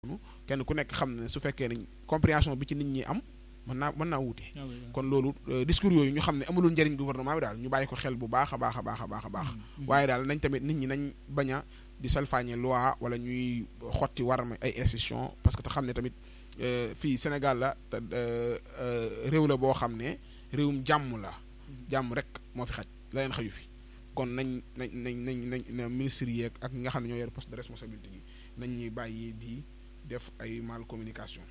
kenn ku nekk xam ne su fekkee ne compréhension bi ci nit ñi am mën naa mën naa wuute kon loolu discours yooyu ñu xam ne amulul njëriñ gouvernement bi daal ñu bàyyi ko xel bu baax a baax a baax a baax a baax waaye daal nañ tamit nit ñi nañ bañ a di salfaañe loi wala ñuy xotti war ma ay institution parce que te xam ne tamit fii Sénégal la te réew la boo xam ne réewum jàmm la jàmm rek moo fi xaj la leen xaju fi kon nañ nañ nañ nañ nañ ministre yeeg ak ñi nga xam ne ñoo yor poste de responsabilité yi nañ ñuy bàyyi di def ay mal communication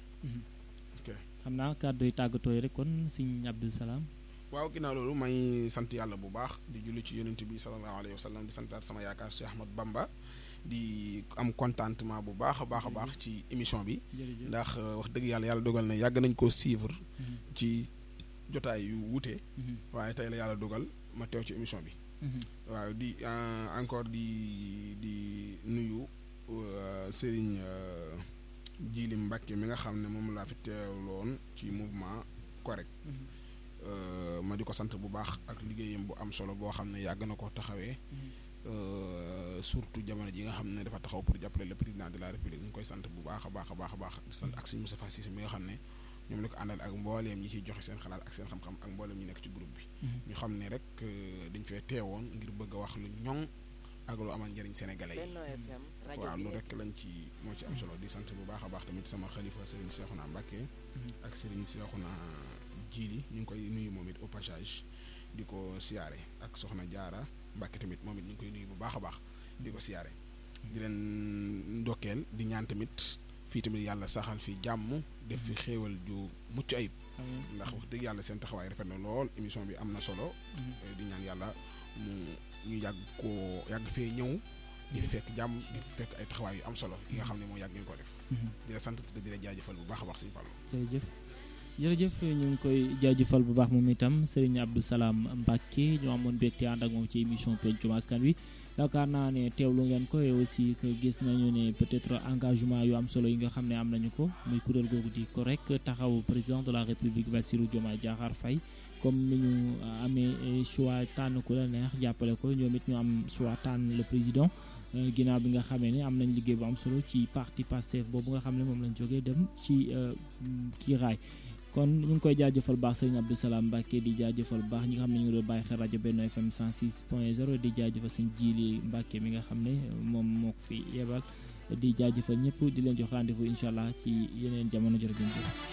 xam naa kàddu yi tàggatoo yi rek kon sëñ Abdou Salam waaw ginnaaw loolu may sant yàlla bu baax di julli ci yonent bi sallallahu alayhi wa sallam di santaat sama yaakaar Cheikh Ahmad Bamba di am contentement bu baax a baax a baax ci émission bi ndax wax dëgg yàlla yàlla dogal na yàgg nañ koo suivre ci jotaay yu wuute waaye tey la yàlla dogal ma teew ci émission bi waaw di encore di di nuyu Serigne Jili Mbacke mi nga xam ne moom laa fi teewloon ci mouvement correct ma di ko sant bu baax ak liggéeyam bu am solo goo xam ne yàgg na ko taxawee surtout jamono ji nga xam ne dafa taxaw pour jàppale le président de la république ñu koy sant bu baax a baax a baax a baax di sant ak sëñ Moustapha Cissé mi nga xam ne ñoom la ko àndal ak mbooleem ñi ciy joxe seen xalaat ak seen xam-xam ak mbooleem ñi nekk ci groupe bi ñu xam ne rek dañ fee teewoon ngir bëgg a wax lu ñoŋ ak lu amal njëriñ sénégalais yi waaw lu rek lañ ci moo ci am solo di sant bu baax a baax tamit sama xalifa Serigne Cheikhouna Mbacké ak Serigne Cheikhouna Djili ñu ngi koy nuyu moom it au passage di ko siyaare ak soxna Jaara Mbacké tamit moom it ñu ngi koy nuyu bu baax a baax di ko siyaare di leen ndokkeel di ñaan tamit fii tamit yàlla saxal fi jàmm def fi xéewal ju mucc ayib ndax wax dëgg yàlla seen taxawaay rafet na lool émission bi am na solo di ñaan yàlla mu ñu yàgg koo yàgg fee ñëw di fekk jàmm di fekk ay taxawaay yu am solo yi nga xam ne moo yàgg ngeen ko def di la sant te di la jaajëfal bu baax a baax sëñ Fallou jërëjëf jërëjëf ñu ngi koy jaajëfal bu baax moom itam Serigne Abdou Salam Mbacké ñoo amoon mbégte ànd ak moom ci émission pencum askan wi yaakaar naa ne teewlu ngeen ko et aussi que gis nañu ne peut-être engagement yu am solo yi nga xam ne am nañu ko muy kuréel googu di correct taxaw président de la république Bassirou Diomaye Diakhar Faye comme ni ñu amee choix tànn ku la neex jàppale ko ñoom it ñu am choix tànn le président ginnaaw bi nga xamee ne am nañ liggéey bu am solo ci parti Pastef boobu nga xam ne moom lañ jógee dem ci kii raay kon ñu ngi koy jaajëfal baax sëriñ Abdou Salam Mbacké di jaajëfal baax ñi nga xam ne ñu ngi doon bàyyi xel rajo Benno FM 106 point 0 di jaajëfal sëñ Jili Mbacké mi nga xam ne moom moo ko fi yebal di jaajëfal ñëpp di leen jox rendez-vous incha allah ci yeneen jamono jërëjëf